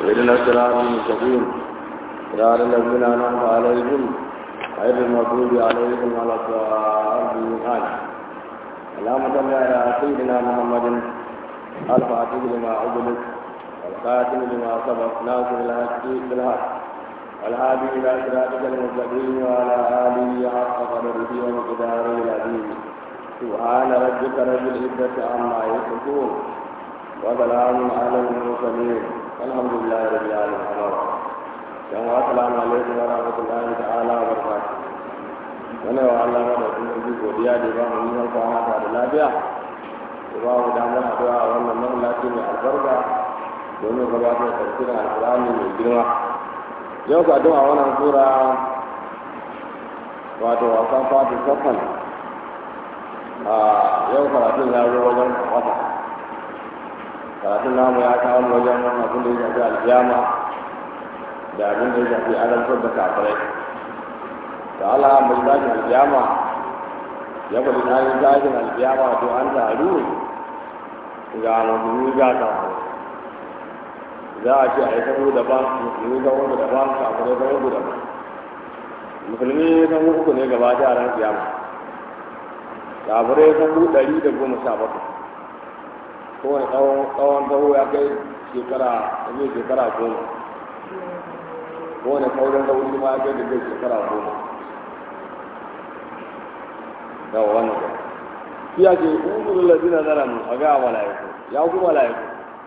اهدنا الصراط المستقيم صراط الذين انعمت عليهم غير المغضوب عليهم ولا الضالين امين اللهم صل على سيدنا محمد الفاتح لما أغلق والخاتم لما سبق ناصر الحق بالحق والهادي إلى صراطك المستقيم وعلى آله حق قدره ومقداره العظيم سبحان ربك رب العزة عما يصفون وسلام على المرسلين الحمد لله رب العالمين السلام عليكم ورحمة الله تعالى وبركاته wani wa Allah ma da kuma ji godiya da ba mu yi kwana ta da lafiya da ba mu damar addu'a a wannan mahallaci mai albarka domin gabatar da tafsirin alƙur'ani mai girma yau ka addu'a wannan sura wato wasan fatu safan a yau karatun ya zo wajen wata karatun namu ya kawo wajen abin da ya shafi alkiyama da abin da ya shafi alamtar da kafirai da Allah mai tashin alkiyama ya faɗi tashin tashin alkiyama to an taru ga musulmi ga kafirai za a ce a yi sahu daban musulmi kan uku daban kafirai kan uku daban musulmi kan uku ne gaba da ran kiyama kafirai kan uku ɗari da goma sha bakwai kowane tsawon tsawo ya kai shekara ne shekara goma kowane kaurin tsawo shi ma ya kai da kai shekara goma yawa wannan ba shi ya ce ƙungurin lazina zalamu a ga mala'iku ya ku mala'iku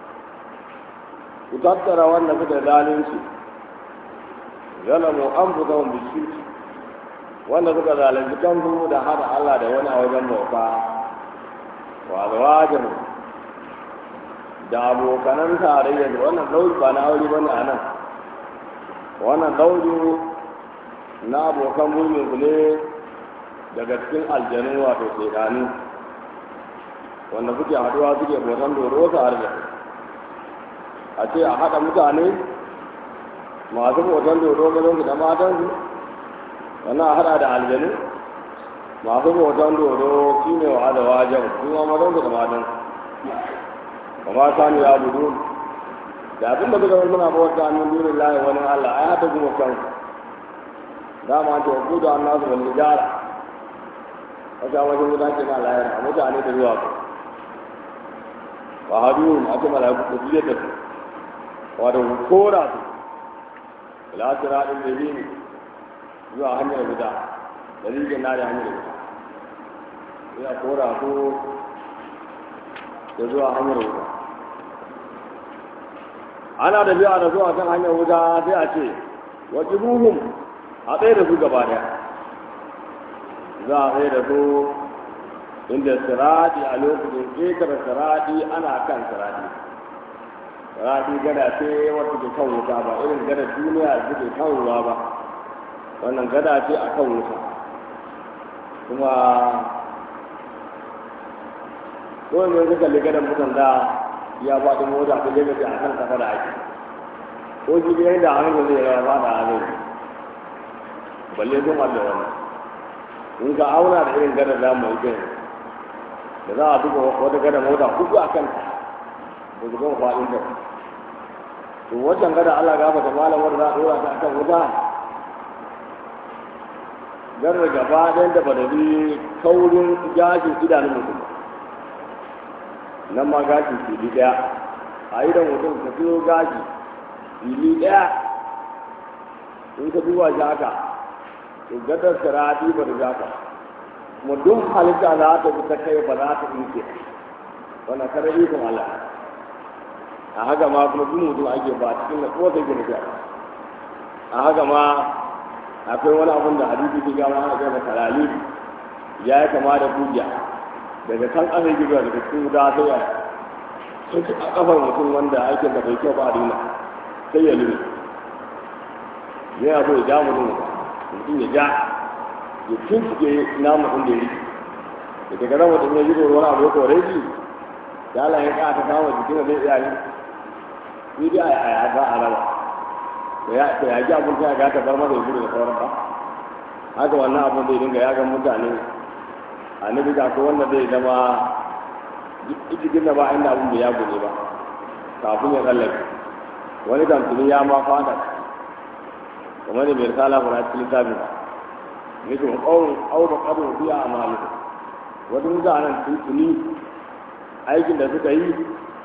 ku tattara wanda suka zalunci zalamu an fi zama bishirki wanda suka zalunci kansu da hada Allah da wani a wajen bauta wa zawajin da abokanan tarayya da wannan dauri ba na aure bane a nan wannan dauri na abokan mulmin su ne daga cikin aljanu wato shekanu wanda suke haduwa suke bautan doro tare da a ce a haɗa mutane masu bautan doro mazansu da matansu wannan a haɗa da aljanu masu bautan doro shi ne wa da wajen kuma mazansu da matansu kuma sanu ya budu da abin da suka suna bauta min dunin lahi wani allah ai haɗa kuma kan dama ta ku da annasu wani jara wata wajen mutane na layar mutane da ruwa ku wa hadu a ce mala'iku ku biye da su wato kora su ila siratin jahimi zuwa hanyar guda dalilin na da hanyar guda ya kora su da zuwa hanyar wuta ana da biya da zuwa kan hanyar wuta sai a ce wajen ruhun a tsaye da su gaba daya za a tsaye da su inda siradi a lokacin ƙetare siradi ana kan siradi siradi gada ce wata ke kan wuta ba irin gada duniya da ke kan ruwa ba wannan gada ce a kan wuta kuma kawai mai suka kalli gadan mutan da ya ba da mota ta lagos a kan kafa da ake ko ji biyan da hannun zai rawa ba da hannun balle sun haɗa wannan in ka auna da irin gadar da mu yi da za a duka wata gadar mota kuku a kanta ba su gama faɗin ta to wancan gada Allah gafa ta malam wanda za a ɗora ta akan wuta gadar gaba ɗayan da ba da bi kaurin gashin idanun mutum nan ma gashin fili ɗaya a idan mutum ka fiyo gashi fili ɗaya in ka duba shi haka to gadar sirati ba da zaka kuma duk halitta za ta bi ta kai ba za ta inke wannan kare ikon Allah a haka ma kuma duk mutum ake ba cikin na kowace girgiya a haka ma akwai wani abun da hadisi ke gama ana gaba kalali ya yi kama da kugiya daga kan ƙasa girgiya daga cikin wuta sai ya sun ci a kafar mutum wanda aikin da bai kyau ba a dina sai ya lumi ya so ya ja mutum mutum ya ja ya tuntuke namu inda ya rike da daga nan mutum ya yi wani abu ya kore shi da Allah ya ka ta kama jikin zai iya yi ni dai a ya ga a raba da ya ta ya ji abun ta ga ta bar masa gudu da sauran ba haka wannan abun zai dinga ya ga mutane annabi ga ko wanda zai zama cikin da ba inda abun da ya gode ba kafin ya tsallake wani kamfani ya ma fada kamar da bai risala ba na cikin littafi ba nake wa ƙaurin aure ƙarin biya a malibu wata mutanen tuntuni aikin da suka yi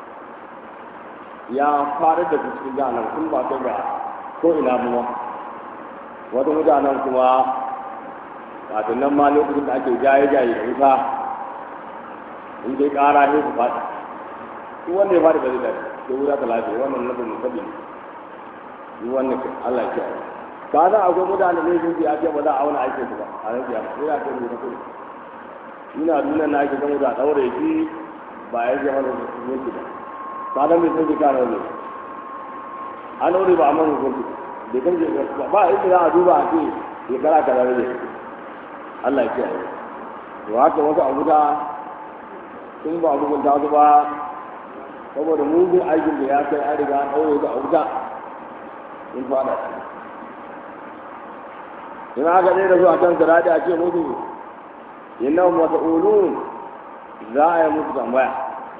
ya fara da cikin jahanar sun ba ta ga ko ina muwa wata mutanen kuma kafin nan ma lokacin da ake jaye-jaye da wuta in dai ƙara ne su fata duk wanda ya fadi ba zai dace sai wuta ta lafiya wannan nufin musabi ne wannan ke Allah ya kiyaye ka san akwai mutane ne sun ya ce ba za a auna aikin su ba a ran kiyama sai ya ce mu kuɗi ina nuna na ake zama da daure shi ba ya ce mana hukunci ba ka san bai san shi kana ne an daure ba a man hukunci da kan je ba inda za a duba a ce shekara kaza ne Allah ya kiyaye to haka wasu abu da sun ba hukunta su ba saboda mugun aikin da ya kai an riga an ɗaure su a wuta sun fada in aka ɗaya da su a kan sirati a ce musu innan masa'ulun za a yi musu tambaya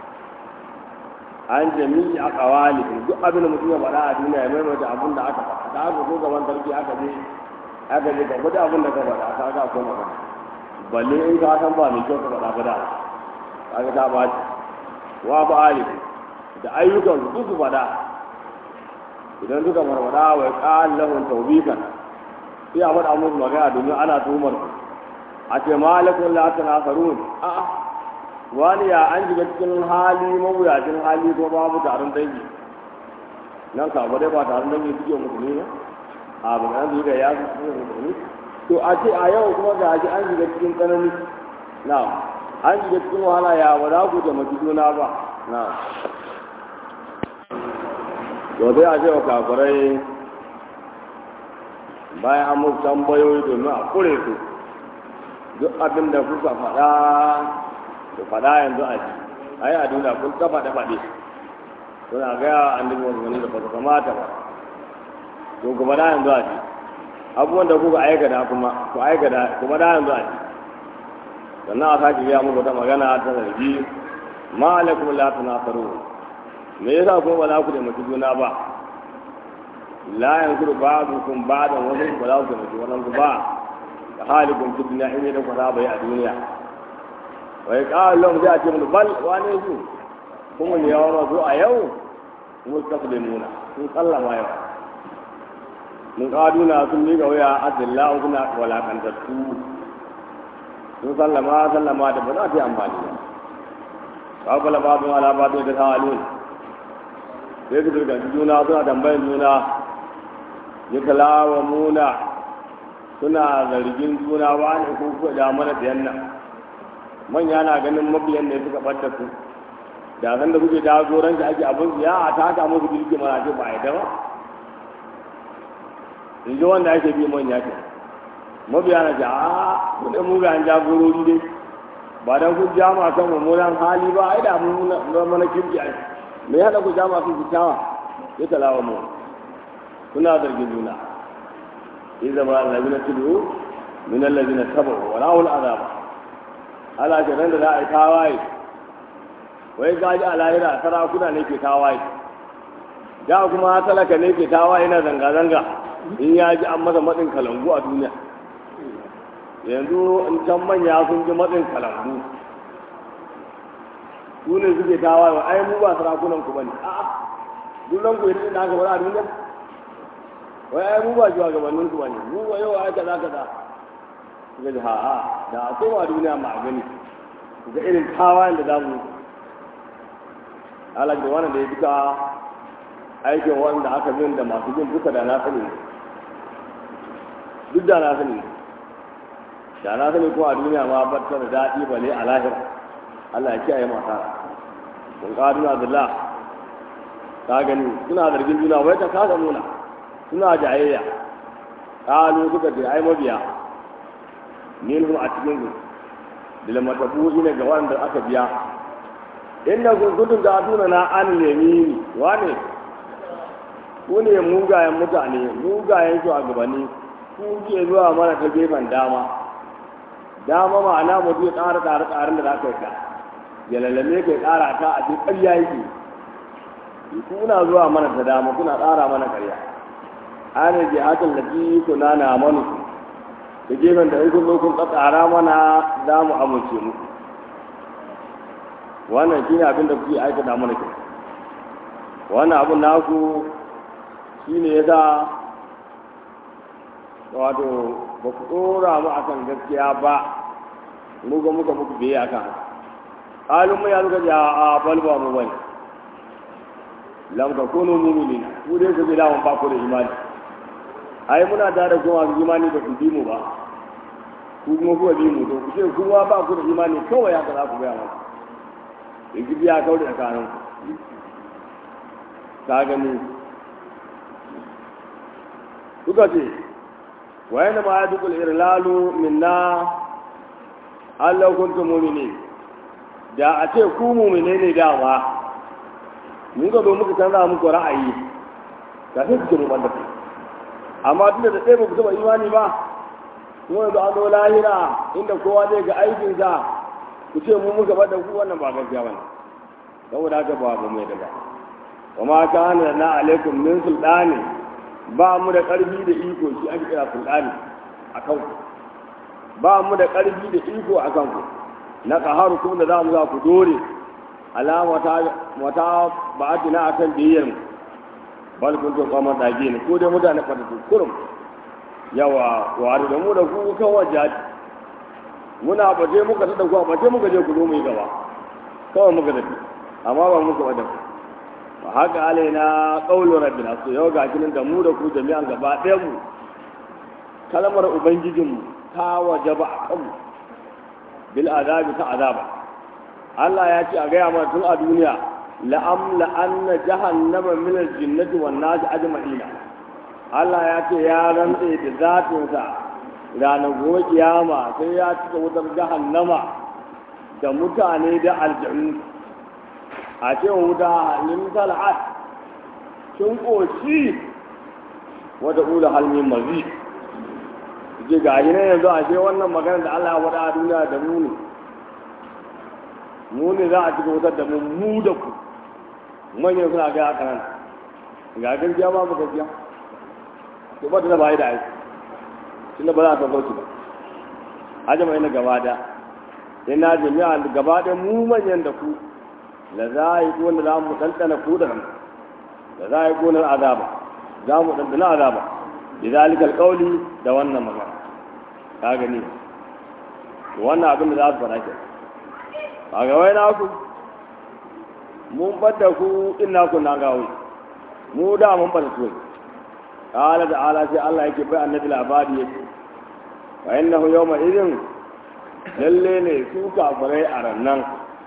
an jami'i a kawali duk abin da mutum ya faɗa a duniya ya maimaita abin da aka faɗa da aka zo gaban sarki aka je aka je ka faɗi abin da ka faɗa ka ga ko magana balle in ka san ba mai kyau ka faɗa ba da kaga ta ba wa ba ali da ayyukan su su faɗa idan suka farfaɗa wa ya ƙa'an lahun taubikan sai a faɗa musu magana domin ana tuhumar su a ce malakun la ta nasarun a'a wani ya an shiga cikin hali mawuyacin hali ko babu taron dangi nan ka dai ba taron dangi suke musulmi ne a ban an zuga ya su suke musulmi to a ce a yau kuma ga shi an shiga cikin tsanani na an shiga cikin wahala ya ba za ku taimaki juna ba na to sai a ce wa kafirai bayan an musu tambayoyi domin a kure su duk abin da kuka faɗa ku faɗa yanzu a ji ai a duniya kun ta faɗe faɗe suna gaya annabi wasu wani da ba su kamata ba to ku faɗa yanzu a ji abubuwan da kuka aikata kuma ku aikata ku faɗa yanzu a ji sannan a sake gaya muku ta magana ta zargi ma alaikum la tunasaru me yasa kuma ba za ku taimaki juna ba la yankuru ba'dukum ba'dan wasu ba za ku taimaki wannan ku ba ka halikun fi duniya in yadda ku saba yi a duniya wai ƙawar lahum sai a ce mun bal wane su kuma ne yawa masu a yau mustaqlimuna sun sallama yau mun kaduna sun miƙa wuya adillahu suna walakantattu sun sallama sallama da ba za ta yi amfani ba kawai ba su ala ba da ta halin sai su daga juna suna tambayin juna ya kalawa muna suna zargin juna wani ko kuwa da mana da yannan manya na ganin mabiyan ne suka ɓadda su da san da kuke jagoranci ake abin su ya a taka musu birki mana ce ba a yadda ba in ji wanda ake bi manya ce mabiya na ce a kudin mugayen jagorori dai ba don kun jama kan mummunan hali ba ai da mun mana kirki a me ya haɗa ku jama su kyakkyawa ya talawa mu suna zargin juna إذا ما الذين تدعوا من الذين تبعوا ولا العذاب ala ke nan da za a yi tawaye wai gaji a lahira sarakuna ne ke tawaye da kuma talaka ne ke tawaye na zanga-zanga in ya ji an masa matsin kalangu a duniya yanzu in can manya sun ji matsin kalangu su ne suke tawaye wa ai mu ba sarakunan ku bane a'a duk ku irin da aka bada a duniya wai ai mu ba shugabannin ku bane mu ba yau ai kaza kaza suka ji ha'a da a koma duniya ma a gani ga irin tawayen da za mu alaƙa wannan da ya duka aikin wanda aka bin da masu bin duka da na sani duk da na sani da na sani ko a duniya ma ba ta da daɗi ba ne a lahira Allah ya kiyaye mata mun ƙadu na billah ka gani suna zargin juna wai ta kasa nuna suna jayayya ƙalu suka ce ai mabiya minhum a cikin su bil matabu'i ne ga wanda aka biya inda kun gudun da tuna na an yamini wane ku ne mugayen mutane mugayen shugabanni ku ke zuwa mana ta gefen dama dama ma'ana mutum ya ƙara ƙara ƙarin da za ka yi ka ya lalame ka ya ƙara ta a cikin ƙarya yake kuna zuwa mana ta dama kuna tsara mana karya ana jihatin da kuna na manu da gefen da in kun zo kun tsara mana za mu amince muku wannan shine abin da kuke aikata mana ke wannan abin naku shine yasa wato ba ku dora mu akan gaskiya ba mu ga muka muku biye akan haka halin mu ya zuka ji a balba mu bane lam takunu mu'minina ku dai ku bi lawan ba ku da imani ai muna tare da kuma imani da ku bi mu ba ku kuma kuwa bi mu to ku ce kuma ba ku da imani kawai haka za ku gaya mana in ji biya kawai da kanan ka gani suka ce wayan da ma ya dukul irlalu minna Allah kuntum mu'minin da a ce ku mu'mine ne dama mun ga zo muka canza muku ra'ayi ka sai ku mu banda amma tunda da ɗaya ba ku taɓa imani ba kuma yanzu an zo lahira inda kowa zai ga aikinsa ku ce mu muka bada ku wannan ba gaskiya bane saboda haka ba ba mai daga wa ma kana na alaikum min sultani ba mu da karfi da iko shi ake kira sultani akan ku ba mu da karfi da iko akan ku na qaharu kuma da zamu za ku dore alama ta wata ba'atina akan biyayyar mu bal kuntum qamar dage ne ko dai mutane fata kurum yawa wa da mu da ku kan wajaji muna baje muka tada ku baje muka je ku zo mu yi gaba kawai muka tafi amma ba muka wada ba haka alaina qaulu rabbina so yau ga kinin da mu da ku jami'an gaba ɗaya mu kalmar ubangijin mu ta wajaba a kanmu bil azabi ta azaba Allah ya ce a gaya mana tun a duniya la'am la'anna jahannama min al-jinnati wan nas ajma'ina Allah ya ce ya rantse da zatinsa ranar gobe kiyama sai ya cika wutar jahannama da mutane da aljanu a ce wuta halin tal'at sun ƙoshi wata ƙula halmin mazi ce ga shi ne yanzu a ce wannan magana da Allah ya faɗa a duniya da mu ne mu ne za a cika wutar da mu mu da ku manyan suna ga haka nan ga gaskiya ba mu gaskiya to ba ta ba yi da aiki tunda ba za ta sauki ba ajama ina gaba da ina jami'a gaba da mu manyan da ku la za yi ko za mu tantana ku da nan la za yi ko na azaba za mu tantana azaba lidalika alqawli da wannan magana ka gani to wannan abin da za su fara ke a ga wai na ku mun bada ku inna ku na gawo mu da mun bada su قال تعالى sai Allah yake bai annabi labari yake wa innahu yawma idin lalle ne su kafirai a rannan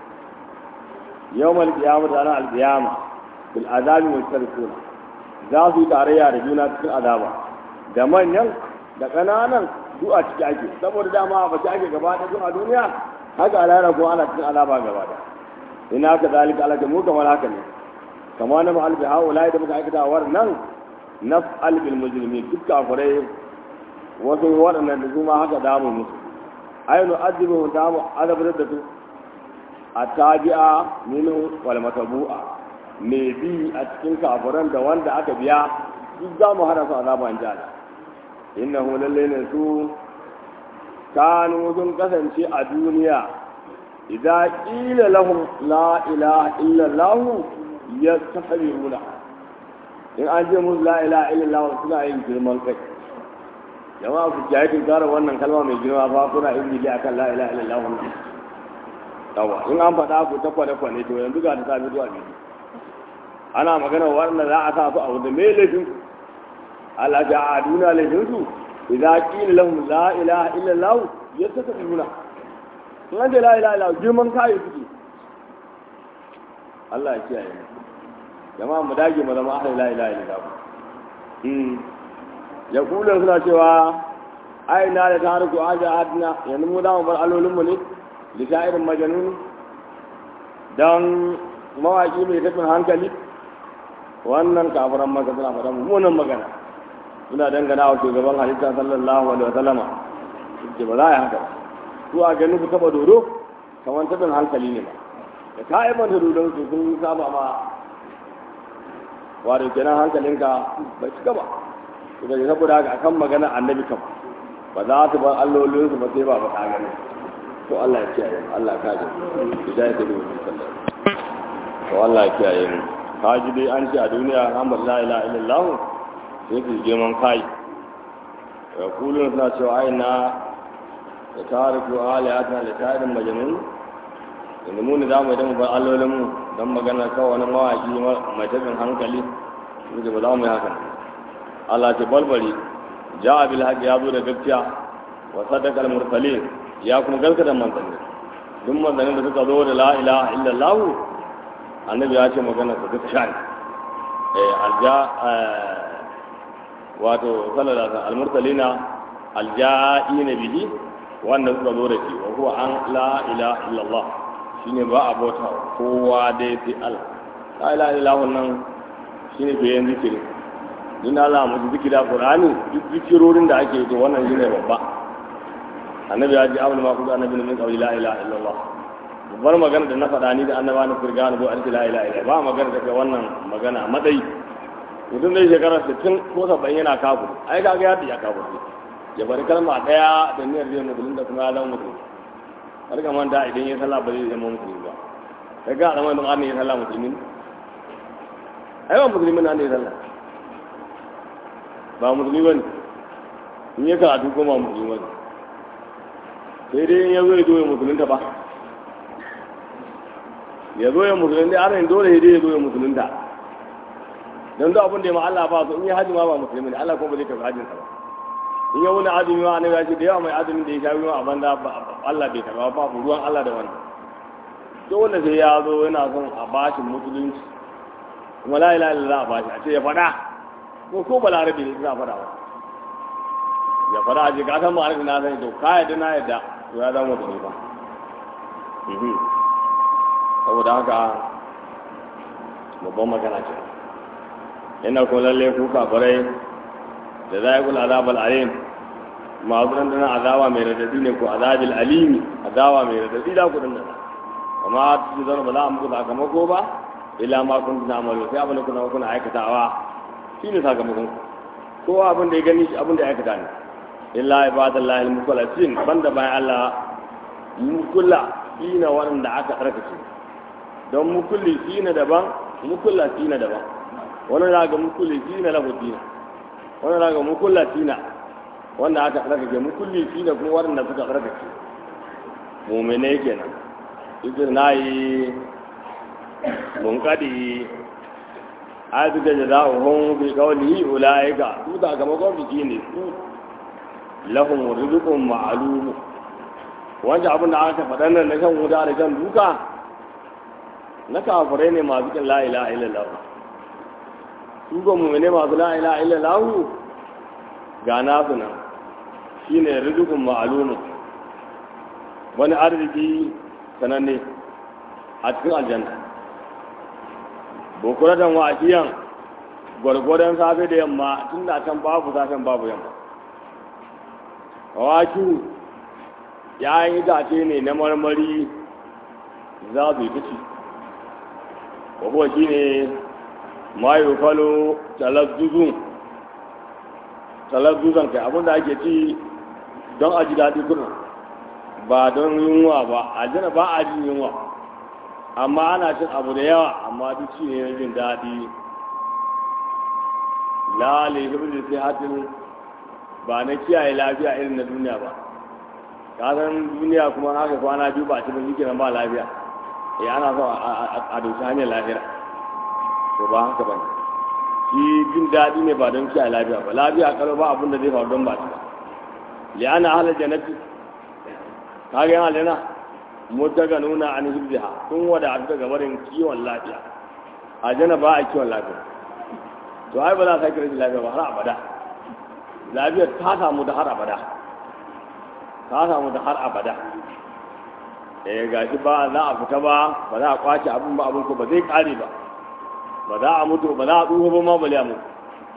yawmal qiyamah da ranar alqiyama bil azabi mustarikuna za su yi tarayya da juna cikin azaba da manyan da kananan duk a ciki ake saboda dama ba ci ake gaba da a duniya haka alara ko ana cikin azaba gaba da ina ka zalika alaka mu kamar haka ne kamar na ma'al bi haula da muka aikata war nan naf'al bil mujrimin duk kafirai wasu waɗannan da kuma haka damu musu ayyunu azibu damu azabar da su a tabi'a minu wal matabu'a me bi a cikin kafiran da wanda aka biya duk za mu hana su azaba in jala innahu lalle ne su kanu sun kasance a duniya idan qila lahum la ilaha illa allah yastakbiruna in an ce musu la ilaha illallah suna yin girman kai jama'a ku jaye tun kara wannan kalma mai girma fa kuna yin bili akan la ilaha illallah wannan yawa in an faɗa ku ta kwane kwane to yanzu ga ta sami zuwa biyu ana magana wannan za a sa su a wanda me laifin ku Allah ja a duniya laifin su idza qila lahum la ilaha illallah yastakbiruna in an ce la ilaha illallah girman kai suke Allah ya kiyaye mu jama'a mu dage mu zama ahli la ilaha illallah mm ya kula suna cewa ai na da tariku aja adna yanzu mu da mu bar alolin mu ne li sha'irin majnun dan mawaki mai tafin hankali wannan kafiran maka suna faɗa mummunan magana suna dangana wa shugaban halitta sallallahu alaihi wasallama ce ba za a yi haka su a ganin ku taba dodo kamar tafin hankali ne ba da ka aibanta dodon su sun saba ma wato kenan hankalinka bai cika ba to da saboda haka akan magana annabi kam ba za su bar allolin su ba sai ba faɗa gani to Allah ya kiyaye mu Allah ka ji hidayah da wani sallah to Allah ya kiyaye mu ka ji dai an ce a duniya Muhammad la ilaha illallah sai su je man kai ya kulun suna cewa ai na da tariku aliyatna da tarin majnun inda mu ne za mu idan mu bar allolin mu don magana kawai wani mawaki mai tabin hankali inda ba za mu yi haka Allah ce balbari ja bil haqi ya zo da gaskiya wa sadaqa al mursalin ya kuma gaskata manzanni duk manzannin da suka zo da la ilaha illallah annabi ya ce magana su gaskiya ne eh alja wato sallallahu alaihi al mursalina alja'ina bihi wanda suka zo da shi wa huwa an la ilaha illallah shine ba a bauta kowa dai sai Allah la ilaha illallah nan shine bayan zikiri din Allah mu zikira Qur'ani duk zikirorin da ake yi wannan shine babba annabi ya ji abul ma kudu annabi min qawli la ilaha illallah babbar magana da na faɗa ni da annaba na furga na bo arki la ilaha illallah ba magana da wannan magana madai mutum dai shekara 60 ko 70 yana kafir ai kaga ya ya kafir ya bari kalma daya da niyyar zai musulun da kuma ya zama musulun har ka manta idan ya sallah ba zai zama musulmi ba kai ga alamai don ya sallah musulmi ai ba musulmi na ya sallah ba musulmi ba ne in ya karatu ko ba musulmi ba ne sai dai in ya zo ya zo ya musulunta ba ya zo ya musulunta ana yin dole dai ya zo ya musulunta don duk abin da ya ma Allah ba su in ya haji ma ba musulmi ne Allah kuma ba zai karɓi hajjinsa ba in ya wani azumi ma annabi ya ce da yawa mai azumin da ya sha ruwa a banda Allah bai karba ba ruwan Allah da wannan to wanda sai ya zo yana son a bashi musulunci kuma la ilaha illallah a bashi a ce ya faɗa ko ko balarabe ne suna faɗa ba ya faɗa a ce ka san ma'arif na sani to ka yadda na yadda to ya zama musulmi ba saboda haka babban magana ce yana kuma lalle ku kafirai da za a yi kula azabar alim masu dandana azaba mai radadi ne ko azabil alimi azaba mai radadi da ku dandana amma su zana ba za a muku sakamako ba illa ma kun tuna amalu sai abin da kuna kuna aikatawa shi ne sakamakon ku ko abin da ya gani shi abin da ya aikata ne illa ibadallahi al-mukhlasin banda bayan Allah mukulla shine wanda aka tsarkake don mukulli shine daban mukulla shine daban wani daga mukulli shine lahu dina wani daga mukulla tina wanda aka tsarkake mukulli tina kuma waɗanda suka tsarkake mumene kenan idan na yi munkadi a suka da za a hun fi kawali ula'ika su da gama gwamnati ne su lahun rizukun ma'alumu wancan abin da aka faɗa nan na kan wuta da kan duka na kafirai ne masu kin la'ila illallah su ga mummune masu la'ila illallah ga nasu nan shi ne rizukun ma'alumu wani arziki sananne a cikin aljanna bokuratan wa'akiyan gwargwadon safe da yamma tun da can babu safen babu yamma waki yayin itace ne na marmari za su yi ta ci kuwa shi ne mayu falo talazzuzun talazzuzan kai abinda ake ci don a ji daɗi kuna ba don yunwa ba a jina ba a jin yunwa amma ana cin abu da yawa amma duk shi ne na jin daɗi lale hibir sai hatin ba na kiyaye lafiya irin na duniya ba ka san duniya kuma haka kwana biyu ba ci ba shi ba lafiya eh ana so a doshi hanyar lafiya to ba haka ba shi jin daɗi ne ba don kiyaye lafiya ba lafiya kalo ba abin da zai faru don ba ci ba li'ana halar jannati ka ga yana lena mutaga nuna an hibziha sun wada a daga barin kiwon lafiya a jana ba a kiwon lafiya to ai ba za ka kira shi lafiya ba har abada lafiyar ta samu da har abada ta samu da har abada eh ga shi ba za a fita ba ba za a kwace abin ba abin ko ba zai kare ba ba za a mutu ba za a tsufa ba ma bale a mutu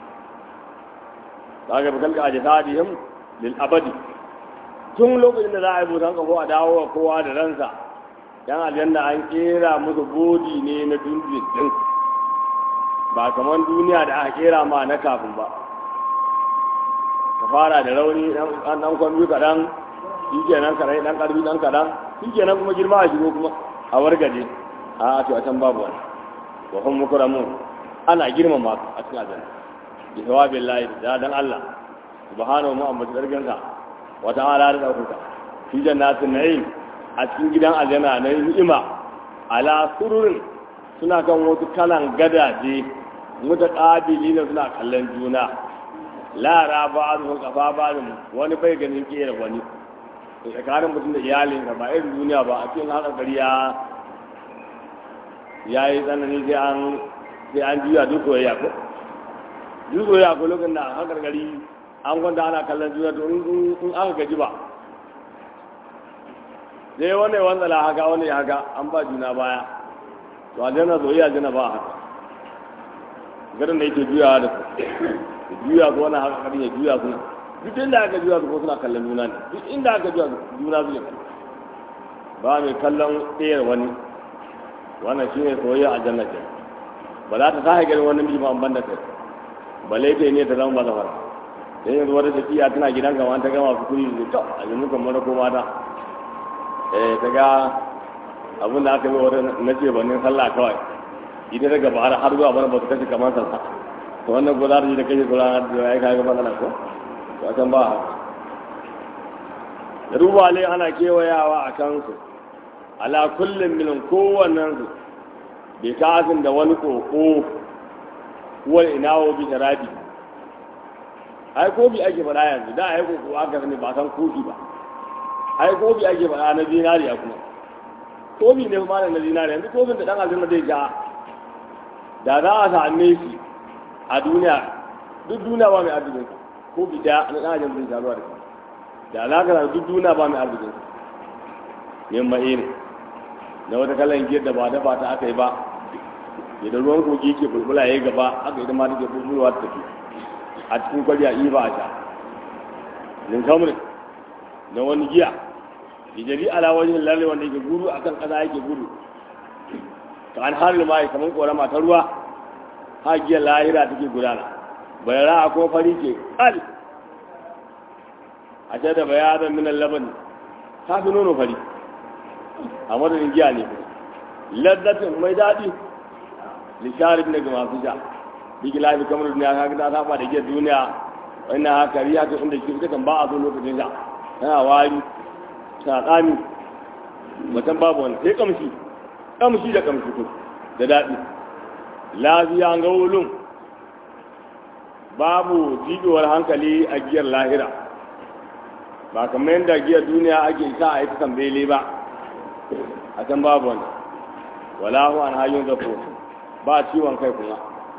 za ka fi kalka a jisadihim lil abadi tun lokacin da za a yi busan kafo a dawo wa kowa da ransa yan aljanna an kera musu bodi ne na dundun din ba kamar duniya da aka kera ma na kafin ba ka fara da rauni dan dan kwambi kaɗan shi kenan karai dan ƙarfi dan kaɗan shi kenan kuma girma a shigo kuma a wargaje a to a can babu wani wa hum mukramun ana girmama su a cikin aljanna bi thawabil lahi da dan Allah subhanahu wa ta'ala darganka wa ta'ala da dauka fi jannatin na'im a cikin gidan aljanna na ni'ima ala sururin suna kan wasu kalan gadaje mutaqabili ne suna kallon juna lara ba su kafa ba wani bai ganin kera wani tsakanin mutum da iyalinsa ba irin duniya ba a cikin haka gari ya ya yi tsanani sai an sai an juya duk soyayya ko duk soyayya ko lokacin da haka gari an kwanta ana kallon juna to in aka gaji ba sai wani wanda la haka wani haka an ba juna baya to a jana soyayya jana ba haka garin da yake juyawa da su juya su wani haka garin ya juya suna duk inda aka juya su ko suna kallon juna ne duk inda aka juya juna su ne ba mai kallon ɗayar wani wannan shi ne soyayya a jannatin ba za ta sahi ganin wani miji ba ban da kai ba laife ne ta zama ba zafara sai yanzu wata tafiya tana gidan gama ta gama su kuri su to a yanzu kan mana ko mata eh ta ga abin da aka yi wata na ce banin sallah kawai idan daga bahar har zuwa bana ba su kashe kamar sallah to wannan ko za ta yi da kashe kula da ya yi kayan matsala ko to a can ba da rubale ana kewayawa a kansu ala kullum milin kowannen su bai kasin da wani koko wani inawo bi sharabi ai kofi ake faɗa yanzu da ai koko aka sani ba san kofi ba ai kofi ake faɗa na zinariya kuma kofi ne kuma na zinariya yanzu kofin da ɗan aljanna zai ja da za a same shi a duniya duk duniya ba mai arzikin kofi ɗaya na ɗan aljanna zai ja zuwa da da alaƙa duk duniya ba mai arzikin yin ma'i ne na wata kalan giyar da ba dafa ta aka yi ba idan ruwan kogi ke bulbula ya yi gaba aka idan ma take bulbulwa ta tafi a cikin kwariya iya ba a sha nin kamar na wani giya ijari ala wajen lalle wanda yake gudu akan kasa yake gudu ka an harin ma kamar korama ta ruwa ha giyar lahira take gudana bai ra'a ko fari ke kal a ce da bayanan minan laban ta fi nono fari a madadin giya ne laddatin mai daɗi lisharif ne ga masu sha bigi lafi kamar duniya ka ta saba da giyar duniya wannan haka riya ta inda ke kan ba a so lokacin sha tana wari tana tsami mutum babu wani sai kamshi kamshi da kamshi ko da daɗi lafiya ga wulun babu jibewar hankali a giyar lahira ba kamar yadda giyar duniya ake sa a yi ta tambele ba a can babu wani wala hu an hayyun zafo ba ciwon kai kuma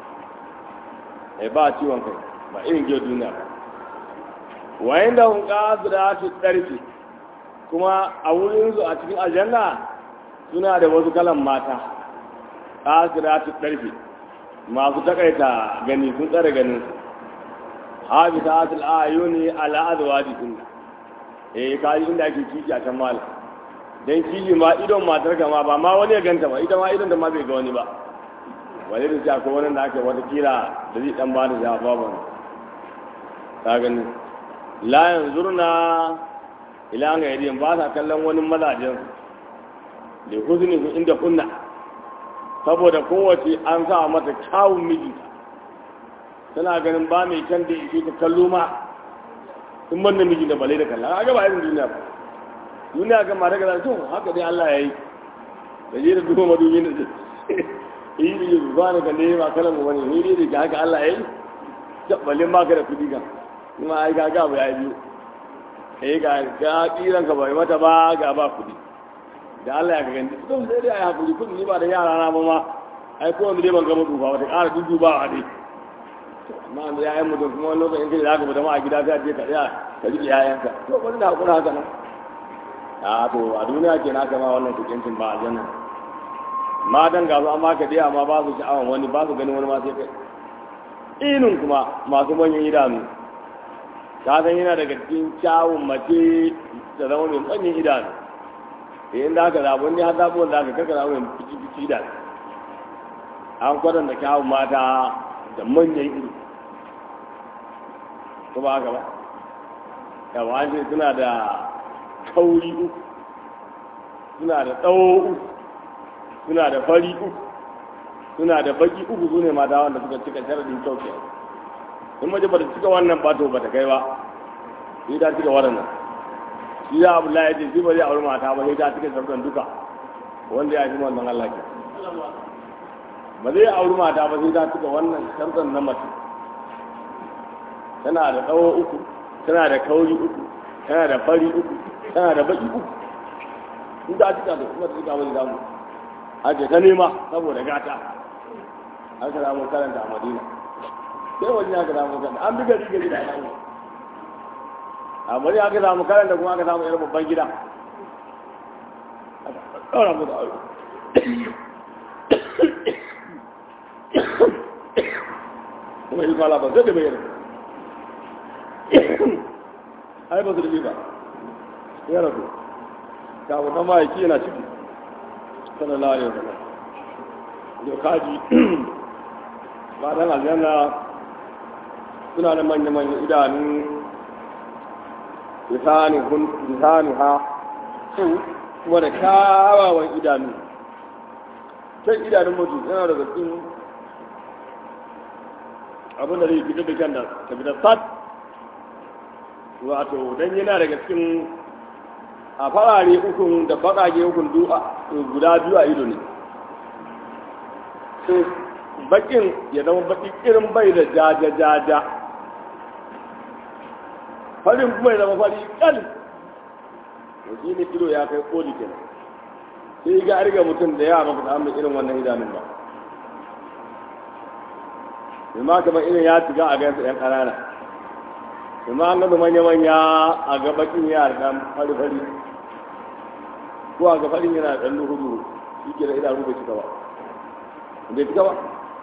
eh ba ciwon kai ba irin giyar duniya ba wayan da hun da su ɗarfi kuma a wurinsu a cikin aljanna suna da wasu kalan mata da su ɗarfi masu takaita gani sun tsare ganin su habi ta asul ayuni ala azwaji sunna eh kaji inda ake kiki a can malam dan kiji ma idon matar ka ma ba ma wani ya ganta ba ita ma idon da ma bai ga wani ba wani da shi akwai wani da ake wata kira da zai dan bada ja babu ka gani la yanzurna ila ga yadin ba sa kallon wani mazajen da huzuni inda kunna saboda kowace an sa mata kyawun miji tana ganin ba mai kyan da ike ta kallo ma in ban miji da balai da kalla a gaba irin duniya ba duniya ga mata gaza to haka dai Allah ya yi da je da duba madubi da yi da yi ba na kalle ma kalan mu wani ni dai da haka Allah ya yi tabbalin baka da kudi kan kuma ai ga ga ya biyu eh ga ga kiran ka bai mata ba ga ba kudi da Allah ya gani to sai dai ai hakuri kudi ni ba da yara na ba ma ai ko wanda dai ban ga mutu ba wata ƙara dudu ba a dai amma da yayan mutum kuma wani lokacin kai da zaka fita ma a gida sai je ka tsaya ka rike yayanka to bari da hakuri haka nan a to a duniya ke na kama wannan tukincin ba aljanna matan ga su an baka dai amma ba su sha'awan wani ba su ganin wani ma sai kai inin kuma masu manyan idanu ka san yana daga cikin kyawun mace ta zama mai manyan idanu da yin da aka zaɓi wani har zaɓi wanda aka karka zaɓi mai fici fici idanu an kwadanta kyawun mata da manyan iri ko ba haka ba yawa an ce suna da kauri uku suna da tsawo uku suna da fari uku suna da baki uku su ne mata wanda suka cika sharadin kyau ke in mace ba ta cika wannan ba to ba ta kai ba sai ta cika waɗannan shi ya abu la ya ce shi ba zai auri mata ba sai ta cika sharadin duka wanda ya fi wannan Allah ke ba zai auri mata ba sai ta cika wannan sharadin na mace tana da tsawo uku tana da kauri uku tana da fari uku tana da baki uku in ta cika da kuma ta cika wani damu ake ta nema saboda gata an ka samu karanta a madina sai wani ya ka samu karanta an bi gari gari da alamu a bari aka samu karanta kuma aka samu yar babban gida ɗaura mu da aure kuma yi kwala ba zai da bayyana ai ba su da ba ya rabu kawo na ma'aiki yana ciki sallallahu alaihi wasallam da kaji matan aljanna suna da manya-manya idanu lisanu ha kuma da kyawawan idanu can idanun mutu yana da cikin abin da zai fitar da kyan da ta fitar sat wato don yana daga cikin a farare ukun da baƙaƙe ukun guda biyu a ido ne baƙin ya zama baƙi irin bai da jaja-jaja farin kuma ya zama fari ƙal da shi ne ido ya kai ƙoli kenan sai ga arga mutum da yawa maka samun irin wannan idanun ba ma kamar irin ya shiga a gansa 'yan ƙanana kuma an gaba manya-manya a ga bakin yara ɗan fari-fari ko a ga farin yana ɗan hudu shi ke da idanu bai cika ba bai cika ba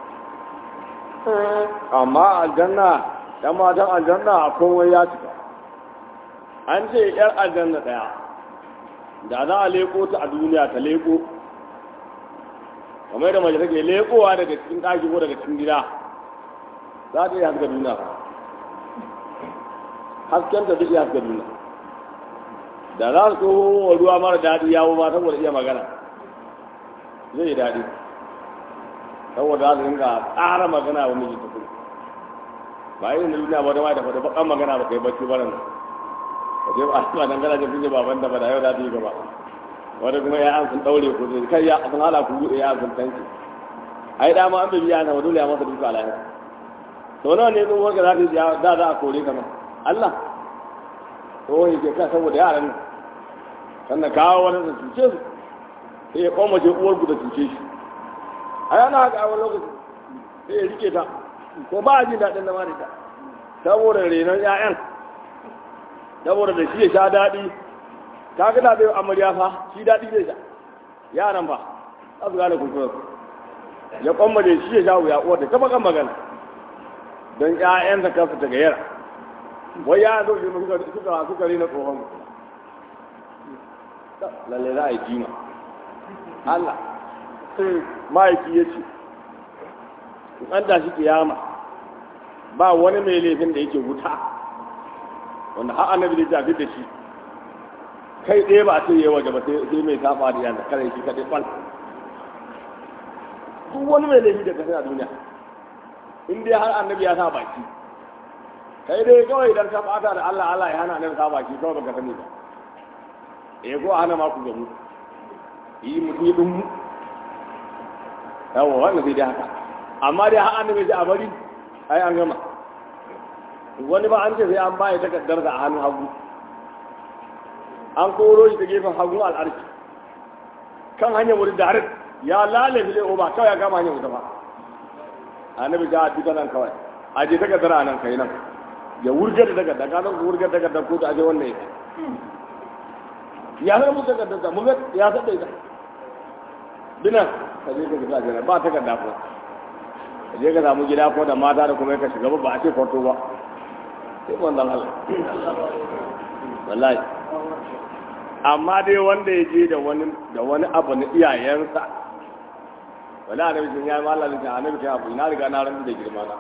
amma aljanna ɗan matan aljanna a komai ya cika an ce yar aljanna ɗaya da za a leko ta a duniya ta leko kamar da mace take lekowa daga cikin ɗaki ko daga cikin gida za ta iya haska duniya hasken ta duk iya haska duniya da za su wa ruwa mara daɗi yawo ma saboda iya magana zai yi daɗi saboda za su rinka tsara magana wa miji ta kuma ba irin da duniya ba da ma da faɗi baƙan magana ba kai bacci ba nan ka je ba ba dan gana jin baban da ba da yau da yi gaba wanda kuma ya an sun daure ku zai kai ya sun hala ku buɗe ya sun tanki ai da ma an bi biya na wa dole ya masa duka alaihi to nawa ne tsohuwar ga za ta da za a kore ka ma Allah tsohon yake ka saboda yaran nan sannan kawo wani da cuce su sai ya kwamace uwar ku da cuce shi a yana haka a wani lokaci sai ya rike ta ko ba a jin daɗin zama da ta saboda renon 'ya'yan saboda da shi ya sha daɗi ka ga da bai amarya fa shi daɗi zai sha yaran fa za su gane kulkurar ya kwammace shi ya sha wuya uwar da kafa kan magana don 'ya'yansa kansu ta gayyara wai ya zo shi suka suka suka rina tsohon lalle za a yi jima Allah ma'aiki ya ce an da shi kiyama ba wani mai laifin da yake wuta wanda har annabi da jafi da shi kai ɗaya ba a ce yi waje ba sai mai saba da yana kare shi kaɗai fal duk wani mai laifi da kasai a duniya in dai har annabi ya sa baki kai dai kawai idan ka bata da Allah Allah ya hana annabi sa baki kawai baka sani ba eh ko hana ma ku gamu yi mutum din mu yawa wannan sai dai haka amma dai har annabi ya a bari ai an gama wani ba an ce sai an baya takardar da a hannun hagu an koro shi ta gefen hagun al'arki kan hanyar wuri da ya lalace le ba kawai ya kama hanyar wuta ba annabi ga duka nan kawai a je takardar a nan kai nan ya wurgar da takardar ka nan wurgar da takardar ko da aje wannan ya ya san mu takardar da mu ga ya san da ita dinan ka je ka ga jira ba takarda ko ka je ka samu gida ko da mata da kuma ka shiga ba a ce kwarto ba sai wannan Allah wallahi amma dai wanda ya je da wani da wani abu na iyayensa wala annabi sun yayi Allah ne annabi kai abu na riga na ran da girma na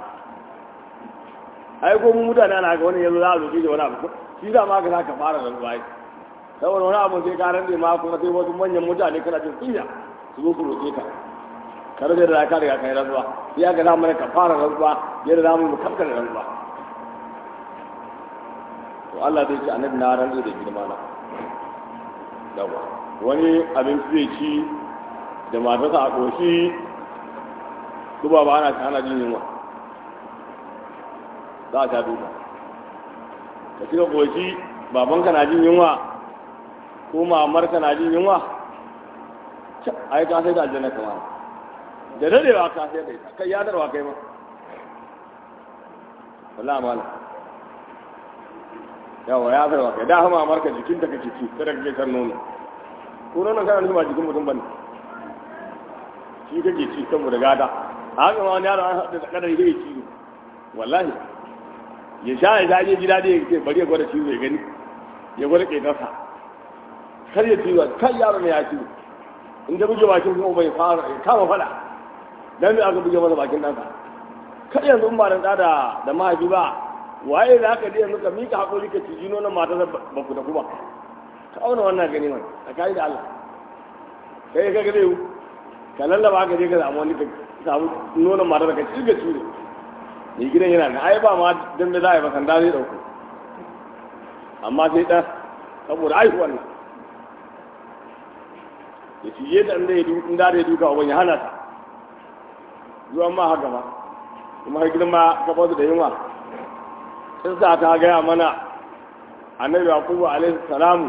ai ko mu mutane ana ga wani yanzu za a roƙi da wani abu shi da ma ka ka fara rantsuwa ai saboda wani abu sai ka rantse ma kuma sai wasu manyan mutane kana jin kunya su zo su roƙe ka kar da da ka riga kai rantsuwa ya ga zamu ka fara rantsuwa yadda zamu mu kankare rantsuwa to Allah zai ce annabi na rantse da girma na yawa wani abinci zai ci da matarsa a ƙoshi su ba ba ana ana jin yunwa za a sha duka ka cika ƙoshi babanka na jin yunwa ko mamarka na jin yunwa ai ka sai da aljanna kama da dadewa ka sai da ita kai yadarwa kai ma wallahi mala yawa ya farwa kai da hama mamarka jikinta kake ci kada kake san nono ko nono kana nuna jikin mutum bane shi kake ci saboda gada a haka ma wani yaro an haɗu da kadar yake ci wallahi ya sha ya sha ji daɗi ya ce bari ya gwada ciwo ya gani ya gwada ƙetarsa kar ya ciwo kan yaro ne ya ciwo in da buge bakin kuma bai fara ya kama fada dan me aka buge masa bakin ɗansa kar yanzu in ba da da da mahaifi ba waye da aka je yanzu ka mika haƙuri ka ciji nonon matar ba ku da kuma ka auna wannan gani mai tsakani da Allah kai ka ga zai ka lallaba ka je ka samu wani ka samu nonon matar ka cirga cire mai gidan yana da ai ba ma dan da za a yi bakanda zai dauko amma sai dan saboda aihuwan nan ya cije da inda ya duka inda da ya duka wani ya hana ta zuwan ma haka ba kuma har gidan ma ka bazu da yunwa sun sa ta gaya mana annabi yaqubu alaihi salamu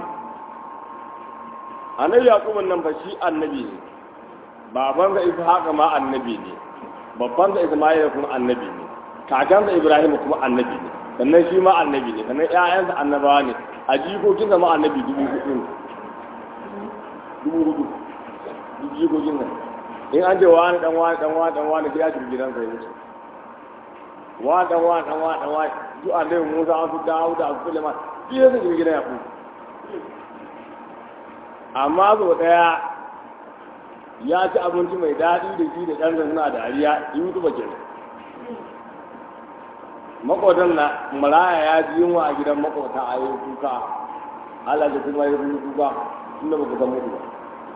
annabi yaqubu nan fa shi annabi ne babansa ishaqa ma annabi ne babbansa isma'ila kuma annabi ne kakansa ibrahim kuma annabi ne sannan shi ma annabi ne sannan ƴaƴansa annabawa ne a jikokinsa ma annabi dubu hudu ne dubu hudu duk jikokin nan in an ce wani dan wani dan wani dan wani sai ya shiga gidansa ya wuce wani dan wani dan wani dan wani duk annabi musa an su dawo da su sulaiman duk ya shiga gidan ya kuma amma zo daya ya ci abinci mai daɗi da shi da ɗan suna dariya yi tuba kenan makotan na maraya ya ji yunwa a gidan makota a yi kuka Allah da kuma yi kuka tun da baka san mutu ba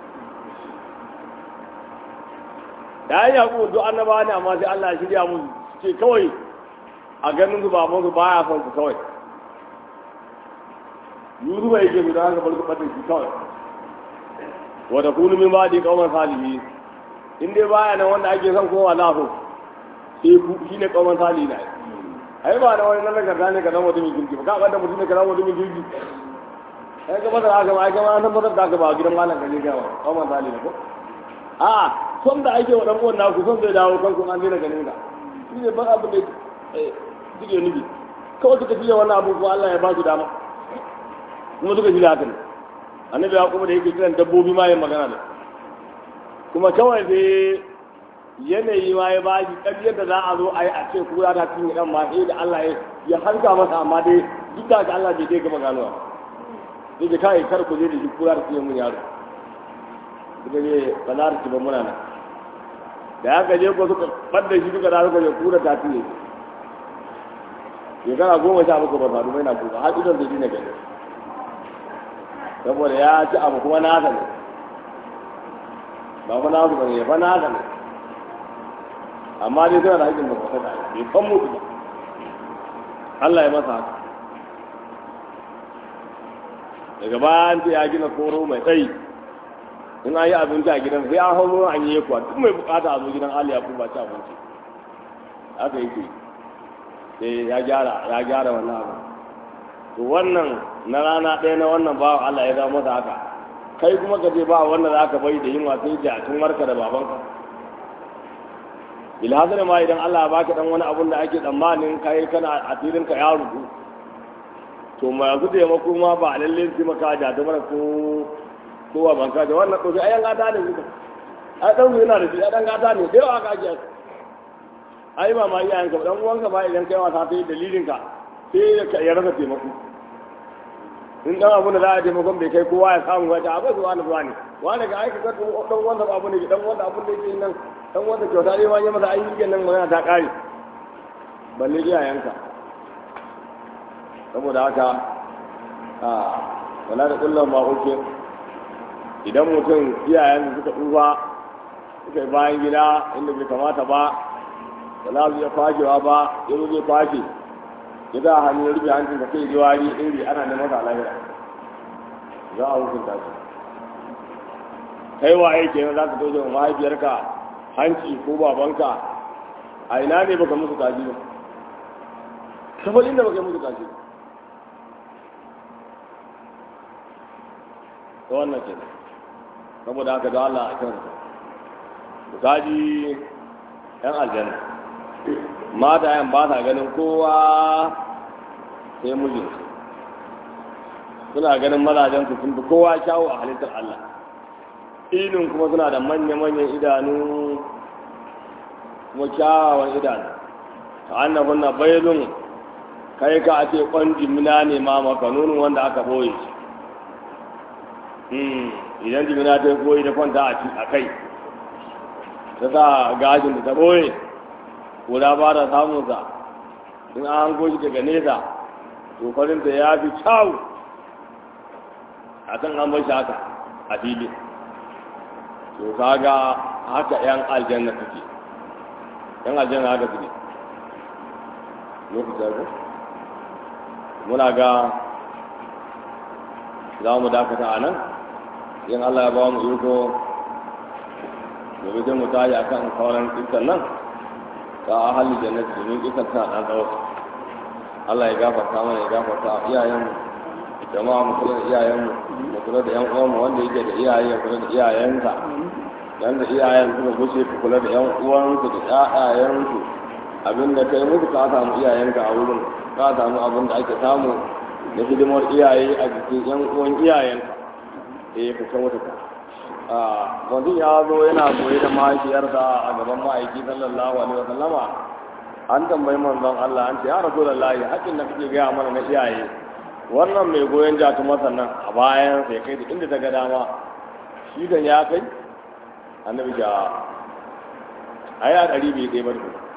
da ya yi duk annaba ne amma sai Allah ya shirya musu ce kawai a ganin su baban su baya son su kawai yuru bai yake su da haka bar su ɓata shi kawai wata kunu min ba di kawman salihi in dai baya nan wanda ake son kowa na so sai ku shi ne kawman salihi na ai ba da wani nan nagarta ne ka zama mutumin kirki ba ka ɓanta mutum ne ka zama mutumin kirki ai ka masar haka ba ai kama an tabbatar da haka ba gidan malam ka je gawa kawman salihi ko a son da ake wa dan uwan naku son zai dawo kanku an daina ganin ka shi ne ban abin da suke nufi kawai suka fiye wannan abu ko Allah ya ba su dama kuma suka shirya haka ne annabi ya kuma da yake kiran dabbobi ma yin magana da kuma kawai sai yanayi ma ya ba shi ƙaryar da za a zo a yi a ce kura ta cinye ɗan ma sai da Allah ya harka masa amma dai duk da haka Allah bai dai gama ganowa sai da kai kar ku je da shi kura ta cinye mun yaro suka je ba za ta ci ba muna nan da haka je ko suka ɓadda shi duka da suka je kura ta cinye shekara goma sha bakwai ba faru mai na kuka har idan zai ne gani saboda ya ci abu kuma nasa ne ba fa nasu ba ne ya fa nasa ne amma dai suna da haƙƙin ba kwata da bai kan mutu ba Allah ya masa haka daga bayan ta ya gina koro mai tsayi in an yi abinci a gidan sai an hau an yi kuwa duk mai bukata a zo gidan Ali ya ba ci abinci haka yake sai ya gyara ya gyara wannan abu to wannan na rana ɗaya na wannan bawa Allah ya zama masa haka kai kuma ka je ba wanda za ka bai da yin wasu da tun warka da babanka ilhazar ma idan Allah ba ka dan wani abun da ake tsammanin kai kana a tirin ka ya rubu to ma yanzu taimako ma ba lalle sai maka da ta mana ko ko wa banka da wannan ɗauki ayan gata ne suka a ɗan yana da shi a ɗan gata ne da yawa ka ake ai ba ma iyayenka ba dan uwanka ba idan kai wasa ta yi dalilin ka sai ka ya rasa taimako in dan abu da za a taimakon bai kai kowa ya samu wata akwai zuwa na zuwa ne wani ga aika ka dan wanda abu ne dan wanda abu da yake nan dan wata kyauta dai wani masa ayyukan nan magana ta kare balle iyayenka saboda haka a wala da kullum ma uke idan mutum iyayen suka tsufa suka yi bayan gida inda bai kamata ba da za su iya kwashewa ba ya zo zai kwashe ya za a hannun rufe hancin ka kai jiwari iri ana neman sa lahira za a hukunta shi kai waye kenan za ka zo da mahaifiyarka hanci ko babanka a ina ne baka musu kaji ba kamar inda baka yi musu kaji ba ta wannan ke saboda haka da Allah a kan kaji yan aljanna mata yan ba ta ganin kowa sai mijinsu suna ganin mazajen su sun fi kowa kyawu a halittar Allah ilin kuma suna da manya-manyan idanu kuma kyawawan idanu ta annabin na bailun kai ka ake kwan jimina ne ma maka nunin wanda aka boye shi idan jimina ta boye da kwanta a kai ta sa gajin da ta boye kura ba da samunsa in an hango shi daga nesa tofarinta ya fi kyawu a kan an bar shi haka a fili to kaga haka yan aljanna suke yan aljanna haka suke lokacin ko muna ga za mu dakata a nan in Allah ya ba mu iko gobe sai mu tashi a kan sauran kisan nan ta ahalin jannati domin kisan tana ɗan tsawo Allah ya gafarta mana ya gafarta iyayenmu jama'a mu kula da iyayenmu mu kula da yan uwanmu wanda yake da iyaye ya kula da iyayensa yanda iyayen suka gushe ku kula da yan uwansu da ƴaƴayensu abinda kai musu ka samu iyayenka a wurin ka samu abin da ake samu da hidimar iyaye a jikin yan uwan iyayenka eh ka san wata ka a mutum ya zo yana goye da mahaifiyarsa a gaban ma'aiki sallallahu alaihi wa sallama an tambayi manzon Allah an ce ya rasulullahi haƙin da kake gaya mana na iyaye wannan mai goyon jatu masa nan a bayan sai kai da inda ta ga dama shi kan ya kai annabi ga ai a ɗari bai ɗaya ba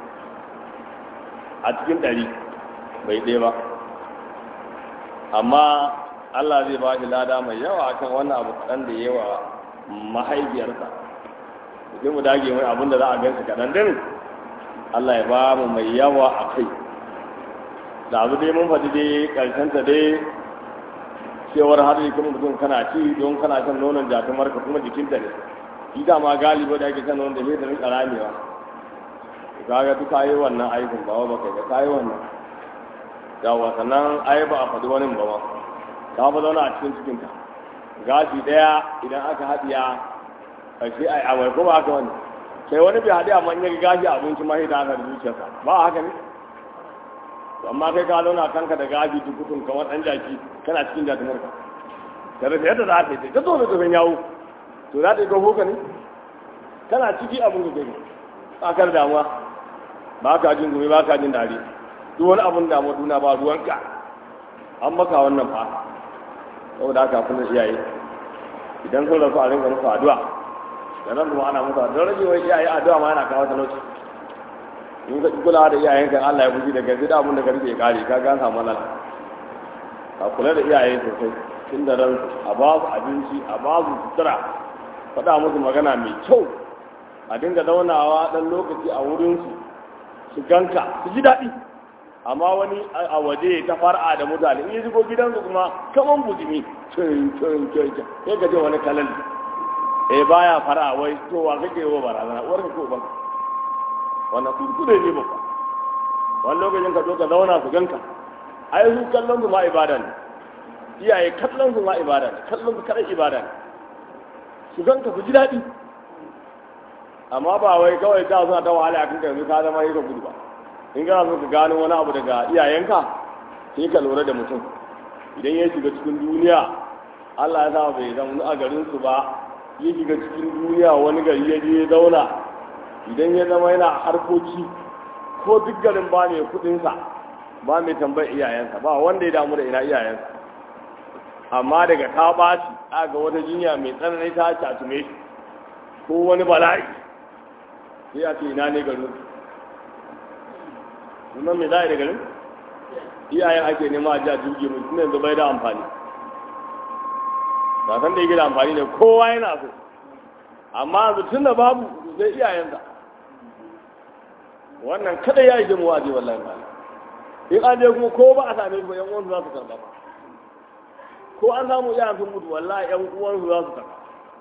a cikin ɗari bai ɗaya ba amma Allah zai ba shi lada mai yawa akan wannan abu kaɗan da yawa mahaifiyarsa sai mu dage mai abin da za a gansu kaɗan din Allah ya ba mu mai yawa a kai da abu dai mun faɗi dai ƙarshenta dai cewar har yi kuma mutum kana ci don kana shan nonon jatumar ka kuma jikinta ne shi da ma galiba da ake shan nonon da sai da rinka ramewa kaga duk kayi wannan aikin ba wa baka ga kayi wannan yawa sannan ai ba a faɗi wani ba ma ta fa zauna a cikin cikinta gashi ɗaya idan aka haɗiya ƙarshe ai amai ko ba haka wani sai wani bai haɗe amma in ya gashi abinci ma sai da haka da zuciyarsa ba haka ne to amma kai ka zauna kanka da gashi tukutun kamar ɗan jaki kana cikin jatumar ka da rasa yadda za ta yi ta zo da tsoron yawo to za ta yi kawo ka ne kana ciki abin da kai tsakar damuwa ba ka jin gumi ba ka jin dare duk wani abin damuwa duna ba ruwanka an maka wannan fa saboda haka kuma iyaye idan sun rasu a rinka musu addu'a da nan kuma ana musu addu'a rage wa iyaye addu'a ma yana kawo talauci in ka kula da iyayenka Allah ya buji da gaske da abin da ka rike kare ka ga samu nan ka kula da iyaye sosai tun da ran a ba su abinci a ba su sutura faɗa musu magana mai kyau a dinga zaunawa ɗan lokaci a wurinsu su ganka su ji daɗi amma wani a waje ta fara da mutane in yi shigo gidansu kuma kaman bujimi cin cin cin cin sai ka je wani kalal eh baya fara wai to wa kake yi wa barazana uwar ka ko ban wannan kuskure ne babba wani lokacin ka zo ka zauna su ganka ai su kallon su ma ibada ne iyaye kallon su ma ibada ne kallon su kadai ibada ne su ganka su ji daɗi amma ba wai kawai ta suna ta wahala a kanka yanzu ka zama yi ka gudu ba in kana so ka gano wani abu daga iyayenka sai ka lura da mutum idan ya shiga cikin duniya Allah ya sa bai zama a garin su ba ya shiga cikin duniya wani gari ya je ya zauna idan ya zama yana harkoki ko duk garin ba mai kudinsa ba mai tambayar iyayensa ba wanda ya damu da ina iyayensa amma daga ta ɓaci ga wata jinya mai tsanani ta catume shi ko wani bala'i sai a ce ina ne garin sunan me za a yi da garin iyayen ake nema a ji a jirgi mu tun yanzu bai da amfani ba san da yake da amfani ne kowa yana so amma yanzu tun da babu sai iyayensa wannan kada ya yi jimuwa je wallahi ba in an je kuma ko ba a same su ba yan uwansu za su karɓa ba ko an samu iyayen sun mutu wallahi yan uwansu za su karɓa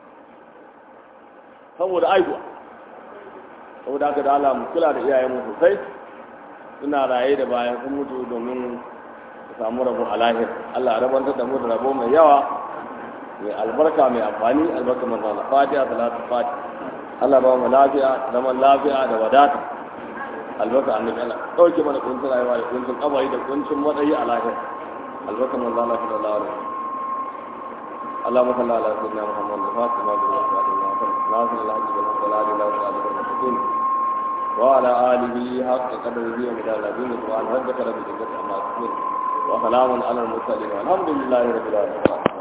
saboda aihuwa saboda haka da Allah mu kula da iyayenmu sosai suna raye da bayan sun mutu domin su samu rabo a lahir Allah rabantar da mu da rabo mai yawa mai albarka mai amfani albarka manzo Allah fatiha salatu fatiha Allah ba mu lafiya zaman lafiya da wadata albarka annabi Allah dauke mana kuncin rayuwa da kuncin kabari da kuncin matsayi a lahir albarka manzo Allah sallallahu alaihi wasallam اللهم صل على سيدنا محمد الفاتح ما بين الصراط ناصر الحج بالصلاة لا صلاة المستقيم وعلى آله حق قدره ومدار العظيم سبحان ربك رب العزة عما يصفون وسلام على المرسلين والحمد لله رب العالمين